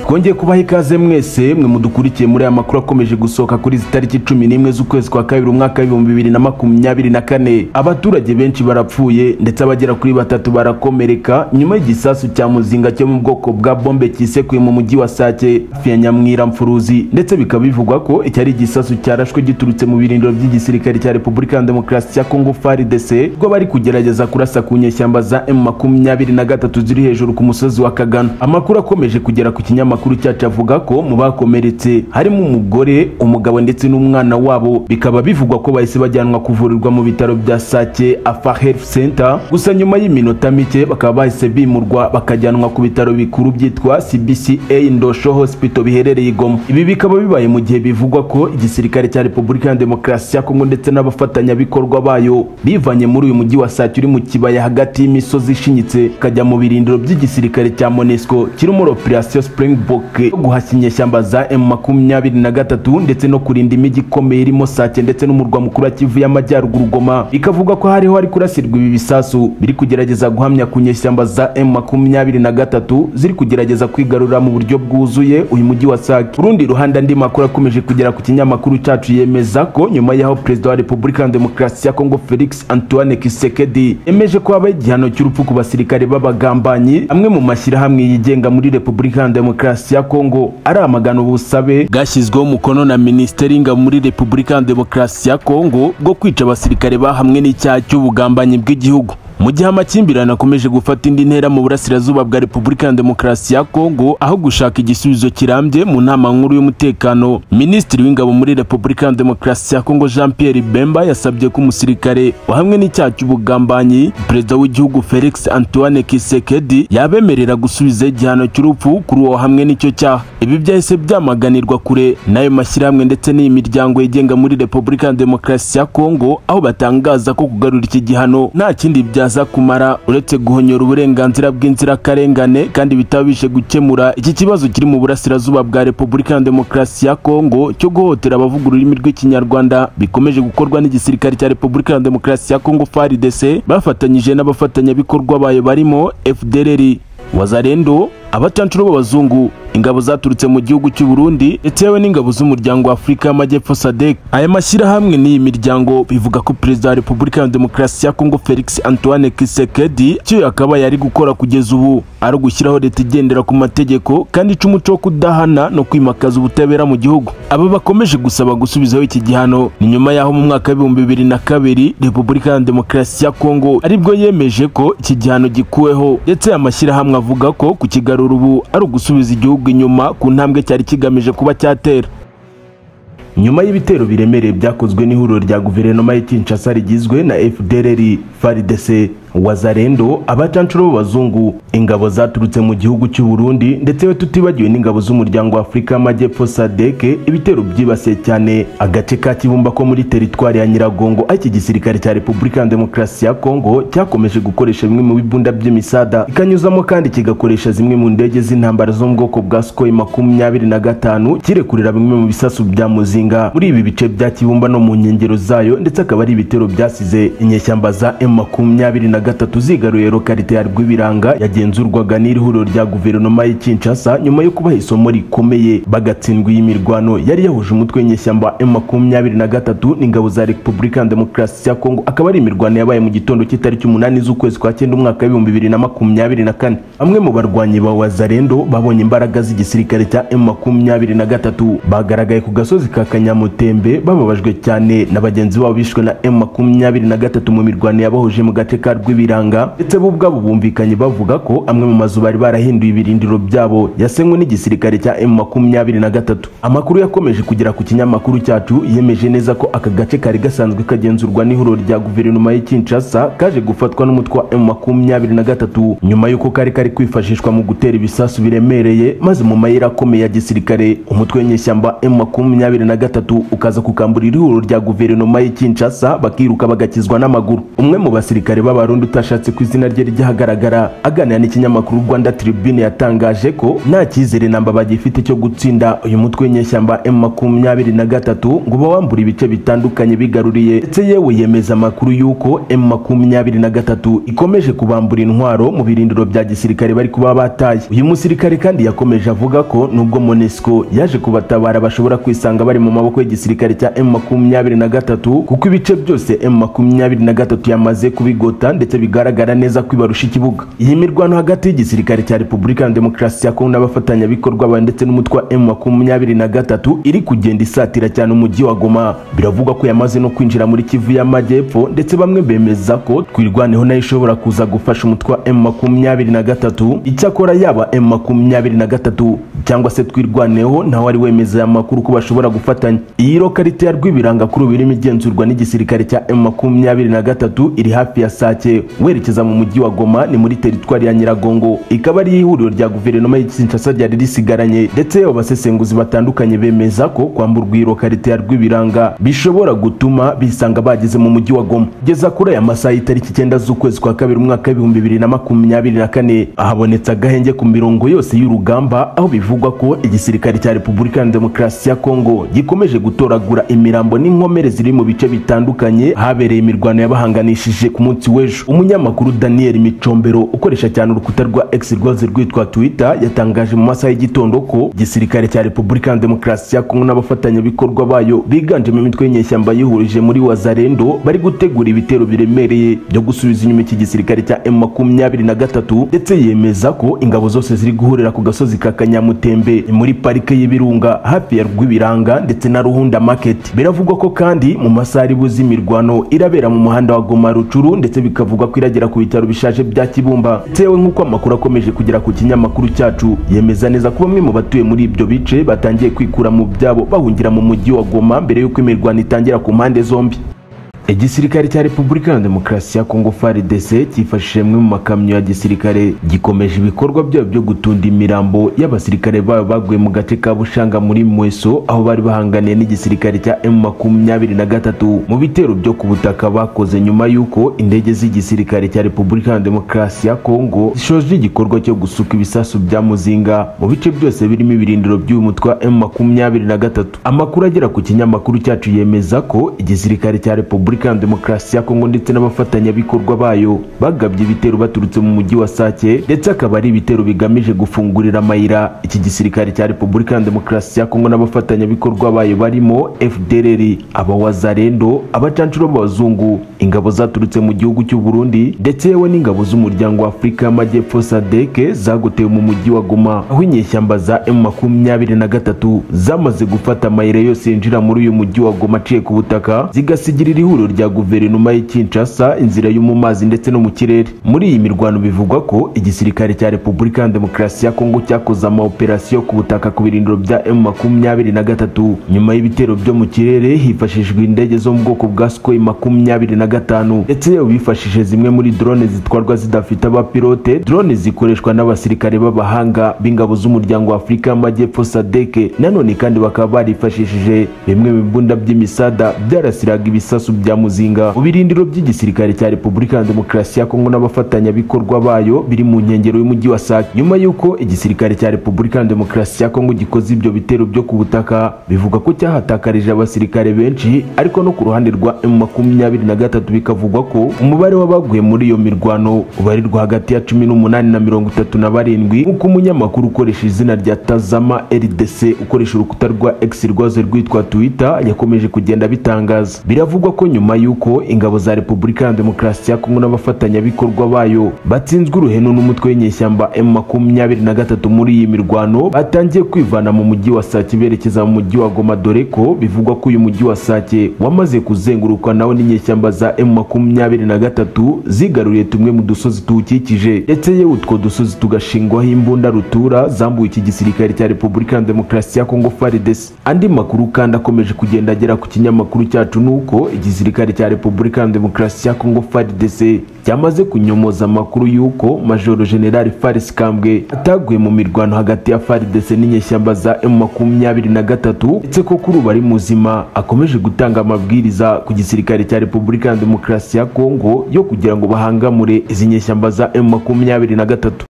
twongeye kubaha ikaze mwese mwe mudukurikiye muri aya makuru akomeje gusohoka kuri izi tariki cumi n'imwe z'ukwezi kwa kabiri umwaka w'ibihumbi bibiri na makumyabiri na kane abaturage benshi barapfuye ndetse abagera kuri batatu barakomereka nyuma y'igisasu cya muzinga cyo mu bwoko bwa bombe cyisekuye mu mujyi wa sake hafi ya nyamwiramfuruzi ndetse bikaba bivugwa ko iki ari igisasu cyarashwe giturutse mu birindiro by'igisirikare cya repubulika ya demokarasi ya kongo faridese ubwo bari kugerageza kurasa ku nyeshyamba za m makumyabiri na gatatu ziri hejuru ku musozi wa kagana amakuru akomeje kugera ku kinyamakuru cyacu avuga ko mu bakomeretse harimo umugore umugabo ndetse n'umwana wabo bikaba bivugwa ko bahise bajyanwa kuvurirwa mu bitaro bya sake afa health center gusa nyuma y'iminota mike bakaba bahise bimurwa bakajyanwa ku bitaro bikuru byitwa cbca ndosho hospital biherereye i goma ibi bikaba bibaye mu gihe bivugwa ko igisirikare cya repubulika ya demokarasi ya kongo ndetse n'abafatanyabikorwa bayo bivanye muri uyu mujyi wa sake uri mu kibaya hagati y'imisozi ishinyitse ikajya mu birindiro by'igisirikare cya monesco kirimo operasiyo springbok yo guhashya inyeshyamba za m makumyabiri na gatatu ndetse no kurinda imijyi ikomeye irimo sake ndetse n'umurwa mukuru wa kivu y'amajyaruguru goma bikavuga ko hariho hari kurasirwa ibi bisasu biri kugerageza guhamya ku nyeshyamba za m makumyabiri na gatatu ziri kugerageza kwigarurira mu buryo bwuzuye uyu mujyi wa sake urundi ruhande andi makuru akomeje kugera ku kinyamakuru cyacu yemeza ko nyuma y'aho perezida wa repubulika ya demokarasi ya kongo felix antoine kisekedi yemeje ko habaho igihano cy'urupfu ku basirikare b'abagambanyi amwe mu mashyirahamwe yigenga muri repubulika ya demokarasi ya kongo aramagana ubusabe bwashyizweho umukono na minisiteri y'ingabo muri repubulika ya demokarasi ya kongo bwo kwica abasirikare bahamwe n'icyaha cy'ubugambanyi bw'igihugu mu gihe amakimbirane akomeje gufata indi ntera mu burasirazuba bwa repubulika ya demokarasi ya kongo aho gushaka igisubizo kirambye mu nama nkuru y'umutekano minisitiri w'ingabo muri repubulika ya demokarasi ya kongo jean pierre bemba yasabye ko umusirikare wahamwe n'icyaha cy'ubugambanyi perezida w'igihugu felix antoine kisekedi yabemerera gusubiza igihano cy'urupfu kuri uwo hamwe n'icyo cyaha ibi byahise byamaganirwa kure n'ayo mashyirahamwe ndetse n'iyi miryango yigenga muri repubulika ya demokarasi ya kongo aho batangaza ko kugarura iki gihano nta kindi bya aza kumara uretse guhonyora uburenganzira bw'inzirakarengane kandi bitaba bije gukemura iki kibazo kiri mu burasirazuba bwa repubulika ya demokarasi ya kongo cyo guhotera abavuga ururimi rw'ikinyarwanda bikomeje gukorwa n'igisirikare cya repubulika ya demokarasi ya kongo frdc bafatanyije n'abafatanyabikorwa bayo barimo fdrr wazarendo abacancuro b'abazungu ingabo zaturutse mu gihugu cy'u Burundi ndetse yewe n'ingabo z'umuryango wa Afurika y'Amajyepfo SADC aya mashyirahamwe n'iyi miryango bivuga ko perezida wa Repubulika ya Demokarasi ya Kongo Felix Antoine Kisekedi cyo yakaba yari gukora kugeza ubu ari ugushyiraho leta igendera ku mategeko kandi ica umuco wo kudahana no kwimakaza ubutabera mu gihugu aba bakomeje gusaba gusubizaho iki gihano ni nyuma y'aho mu mwaka w'ibihumbi bibiri na kabiri Repubulika ya Demokarasi ya Kongo aribwo yemeje ko iki gihano gikuweho ndetse aya mashyirahamwe avuga ko kukigarura ubu ari ugusubiza igihugu inyuma ku ntambwe cyari kigamije kuba cyatera nyuma y'ibitero biremereye byakozwe n'ihuriro rya guverinoma y'Kinshasa rigizwe na FDLR, FARDC, Wazarendo, abacancuro b'abazungu, ingabo zaturutse mu gihugu cy'u Burundi ndetse we tutibagiwe n'ingabo z'umuryango w'Afurika y'Amajyepfo SADC, ibitero byibasiye cyane agace ka Kibumba ko muri teritwari ya Nyiragongo, aho iki gisirikare cya Repubulika ya Demokarasi ya Kongo cyakomeje gukoresha bimwe mu bibunda by'imisada, ikanyuzamo kandi kigakoresha zimwe mu ndege z'intambara zo mu bwoko bwa Sukhoi makumyabiri na gatanu, kirekurira bimwe mu bisasu bya muzinga muri ibi bice bya kibumba no mu nkengero zayo ndetse akaba ari ibitero byasize inyeshyamba za m makumyabiri na gatatu zigaruye lokarite ya rwibiranga yagenzurwaga n'ihuriro rya guverinoma y'ikinshasa nyuma yo kubaha isomo rikomeye bagatsindwa iyi mirwano yari yahuje umutwe w'inyeshyamba m makumyabiri na gatatu n'ingabo za repubulika ya demokarasi ya kongo akaba ari imirwano yabaye mu gitondo cy'itariki umunani z'ukwezi kwa cyenda umwaka w'ibihumbi bibiri na makumyabiri na kane bamwe mu barwanyi ba wazarendo babonye imbaraga z'igisirikare cya m makumyabiri na gatatu bagaragaye ku gasozi ka kanyamutembe bababajwe cyane na bagenzi babo bishwe na m makumyabiri na gatatu mu mirwano yabahuje mu gace ka rw'ibiranga ndetse bo ubwabo bumvikanye bavuga ko amwe mu mazu bari barahinduye ibirindiro byabo yasenywe n'igisirikare cya m makumyabiri na gatatu amakuru yakomeje kugera ku kinyamakuru cyacu yemeje neza ko aka gace kari gasanzwe kagenzurwa n'ihuriro rya guverinoma y'Kinshasa kaje gufatwa n'umutwe wa m makumyabiri na gatatu nyuma y'uko kari kari kwifashishwa mu gutera ibisasu biremereye maze mu mayira akomeye ya gisirikare umutwe w'inyeshyamba m makumyabiri na gatatu ukaza kukambura ihuriro rya guverinoma y'Ikinshasa bakiruka bagakizwa n'amaguru umwe mu basirikare b'abarundi Burundi utashatse ku izina rye ryahagaragara aganira n'ikinyamakuru Rwanda Tribune yatangaje ko nta cyizere namba bagifite cyo gutsinda uyu mutwe w'inyeshyamba M makumyabiri na gatatu ngo bawambure ibice bitandukanye bigaruriye ndetse yewe yemeza amakuru y'uko M makumyabiri na gatatu ikomeje kubambura intwaro mu birindiro bya gisirikare bari kuba bataye uyu musirikare kandi yakomeje avuga ko nubwo Monesco yaje kubatabara bashobora kwisanga bari mu maboko y'igisirikare cya M makumyabiri na gatatu kuko ibice byose M makumyabiri na gatatu yamaze kubigota ndetse bigaragara neza kwibarusha ikibuga iyi mirwano hagati y'igisirikare cya Repubulika ya Demokarasi ya Kongo n'abafatanyabikorwa ba ndetse n'umutwe wa M makumyabiri na gatatu iri kugenda isatira cyane umujyi wa Goma biravugwa ko yamaze no kwinjira muri Kivu y'Amajyepfo ndetse bamwe bemeza ko twirwaneho nayo ishobora kuza gufasha umutwe wa M makumyabiri na gatatu icyakora yaba M makumyabiri na gatatu cyangwa se twirwaneho ntawe ari wemeza aya makuru ko bashobora gufatanya iyi rokarite ya rwibirangakuru birimo igenzurwa n'igisirikare cya M makumyabiri na gatatu iri hafi ya Sake werekeza mu mujyi wa Goma ni muri teritwari ya Nyiragongo ikaba ari ihuriro rya guverinoma ya Kinshasa ryari risigaranye ndetse abasesenguzi batandukanye bemeza ko kwamburwa iyi rokarite ya rwibiranga bishobora gutuma bisanga bageze mu mujyi wa Goma geza kuri aya masaha y'itariki icyenda z'ukwezi kwa kabiri umwaka w'ibihumbi bibiri na makumyabiri na kane ahabonetse agahenge ku mirongo yose y'urugamba aho bivugwa ko igisirikare cya Repubulika ya Demokarasi ya Kongo gikomeje gutoragura imirambo n'inkomere ziri mu bice bitandukanye habereye imirwano yabahanganishije ku munsi w'ejo umunyamakuru Daniel Micombero ukoresha cyane urukuta rwa X rwaze rwitwa Twitter yatangaje mu masaha y'igitondo ko igisirikare cya Repubulika ya Demokarasi ya Kongo n'abafatanyabikorwa bayo biganjemo imitwe y'inyeshyamba yihurije muri Wazarendo bari gutegura ibitero biremereye byo gusubiza inyuma iki gisirikare cya M makumyabiri na gatatu ndetse yemeza ko ingabo zose ziri guhurira ku gasozi ka Kanyamutembe ni muri parike y'ibirunga hafi ya Rwibiranga ndetse na Ruhunda Market biravugwa ko kandi mu masaha ari buzi imirwano irabera mu muhanda wa Goma Rucuru ndetse bikavugwa ko iragera ku bitaro bishaje bya Kibumba tewe nk'uko amakuru akomeje kugera ku kinyamakuru cyacu yemeza neza ko bamwe mu batuye muri ibyo bice batangiye kwikura mu byabo bahungira mu mujyi wa Goma mbere y'uko imirwano itangira ku mpande zombi igisirikare cya repubulika ya demokarasi ya kongo frdc cyifashishije amwe mu makamyo ya gisirikare gikomeje ibikorwa byabo byo gutunda imirambo y'abasirikare babo baguye mu gace ka bushanga muri mweso aho bari bahanganiye n'igisirikare cya m makumyabiri na gatatu mu bitero byo ku butaka bakoze nyuma y'uko indege z'igisirikare cya repubulika ya demokarasi ya kongo zishoje igikorwa cyo gusuka ibisasu bya muzinga mu bice byose birimo ibirindiro by'uyu mutwe wa m makumyabiri na gatatu amakuru agera ku kinyamakuru cyacu yemeza ko igisirikare cya repubulika Republika Demokarasi ya Kongo ndetse n'abafatanyabikorwa bayo bagabye ibitero baturutse mu mujyi wa Sake ndetse akaba ari ibitero bigamije gufungurira amayira iki gisirikare cya Republika Demokarasi ya Kongo n'abafatanyabikorwa bayo barimo FDLR abawazarendo abacancuro b'abazungu ingabo zaturutse mu gihugu cy'u Burundi ndetse yewe n'ingabo z'umuryango wa Afurika y'Amajyepfo SADC zagotewe mu mujyi wa Goma aho inyeshyamba za M23 zamaze gufata amayira yose yinjira muri uyu mujyi wa Goma aciye ku butaka zigasigirira ihuriro rya guverinoma y'i Kinshasa inzira yo mu mazi ndetse no mu kirere muri iyi mirwano bivugwa ko igisirikare cya Repubulika ya Demokarasi ya Kongo cyakoze ama operasiyo ku butaka ku birindiro bya M23 nyuma y'ibitero byo mu kirere hifashishijwe indege zo mu bwoko bwa Sukhoi 25 ndetse yewe bifashishije zimwe muri drone zitwarwa zidafite abapilote drone zikoreshwa n'abasirikare b'abahanga b'ingabo z'umuryango wa Afurika y'Amajyepfo SADC nanone kandi bakaba barifashishije bimwe mu bibunda by'imisada byarasiraga ibisasu bya muzinga mu birindiro by'igisirikare cya repubulika ya demokarasi ya kongo n'abafatanyabikorwa bayo biri mu nkengero y'umujyi wa sake nyuma y'uko igisirikare cya repubulika ya demokarasi ya kongo gikoze ibyo bitero byo ku butaka bivuga ko cyahatakarije abasirikare benshi ariko no ku ruhande rwa m makumyabiri na gatatu bikavugwa ko umubare w'abaguye muri iyo mirwano ubarirwa hagati ya cumi n'umunani na mirongo itatu na barindwi nk'uko umunyamakuru ukoresha izina rya tazama rdc ukoresha urukuta rwa x rwazo rwitwa twitter yakomeje kugenda bitangaza biravugwa ko nyuma nyuma y'uko ingabo za Repubulika ya Demokarasi ya Kongo n'abafatanyabikorwa bayo batsinzwe uruhenu n'umutwe w'inyeshyamba M23 muri iyi mirwano batangiye kwivana mu mujyi wa Sake berekeza mu mujyi wa Goma dore ko bivugwa ko uyu mujyi wa Sake wamaze kuzengurukwa nawo n'inyeshyamba za M23 zigaruriye tumwe mu dusozi tuwukikije ndetse yewe utwo dusozi tugashingwaho imbunda rutura zambuye iki gisirikare cya Repubulika ya Demokarasi ya Kongo FARDC andi makuru kandi akomeje kugenda agera ku kinyamakuru cyacu nuko igisirikare igisirikare cya Repubulika ya Demokarasi ya Kongo FARDC cyamaze kunyomoza amakuru y'uko Majoro General Faris Kambwe ataguye mu mirwano hagati ya FARDC n'inyeshyamba za M23 ndetse ko kuri ubu ari muzima akomeje gutanga amabwiriza ku gisirikare cya Repubulika Demokarasi ya Kongo yo kugira ngo bahangamure izi nyeshyamba za M makumyabiri na gatatu